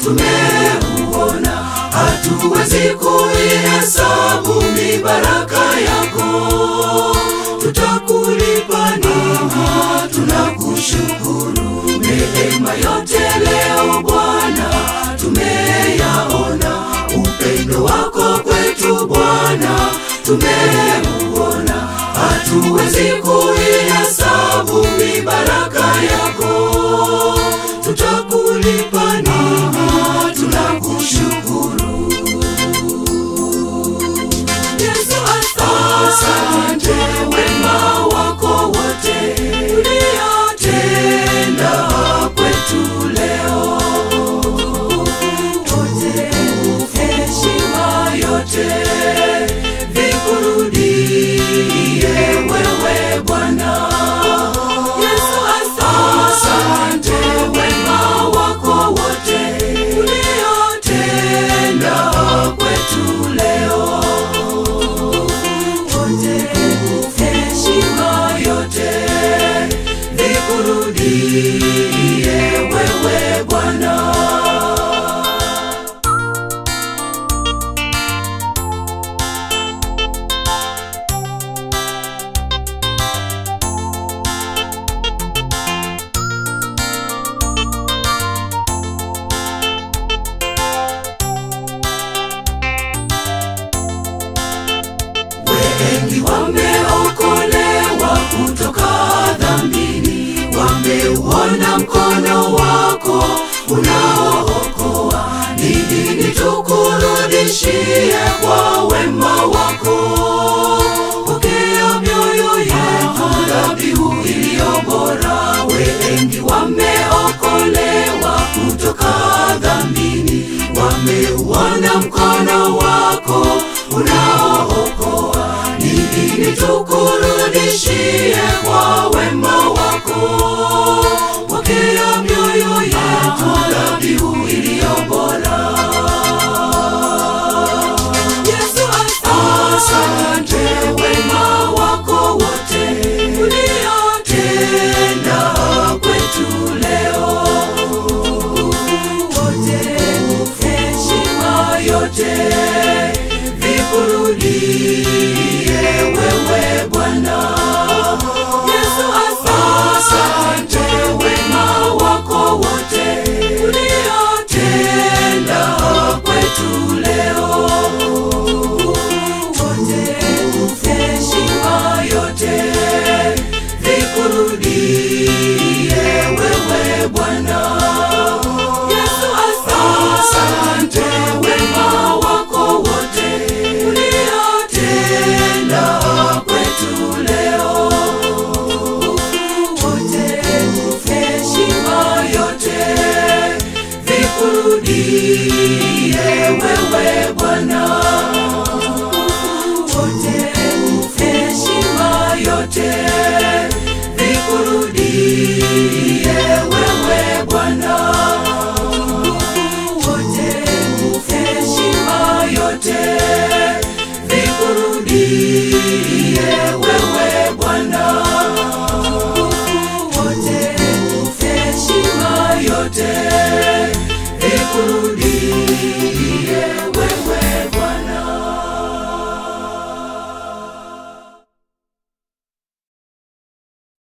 tumeuona, hatuwezi kuihesabu mibaraka yako. Tutakulipa nini? Tunakushukuru neema yote leo Bwana tumeyaona, upendo wako kwetu Bwana tumeuona, hatuwezi kuihesabu mibaraka yako. Tutakulipa nini? Tunakushukuru Yesu, asante wema wako wote uliotenda kwetu leo Tukuze heshima yote vikurudie wewe Bwana. Yesu, asante wema wako wote uliotenda kwetu leo. Tukuze heshima yote vikurudie wewe Bwana. Wengi wameokolewa kutoka dhambini, wameuona mkono wako unaookoa. Ni nini tukurudishie kwa wema wako? Pokea mioyo yetu dhabihu iliyo bora. Wengi wameokolewa kutoka dhambini, wameuona mkono wako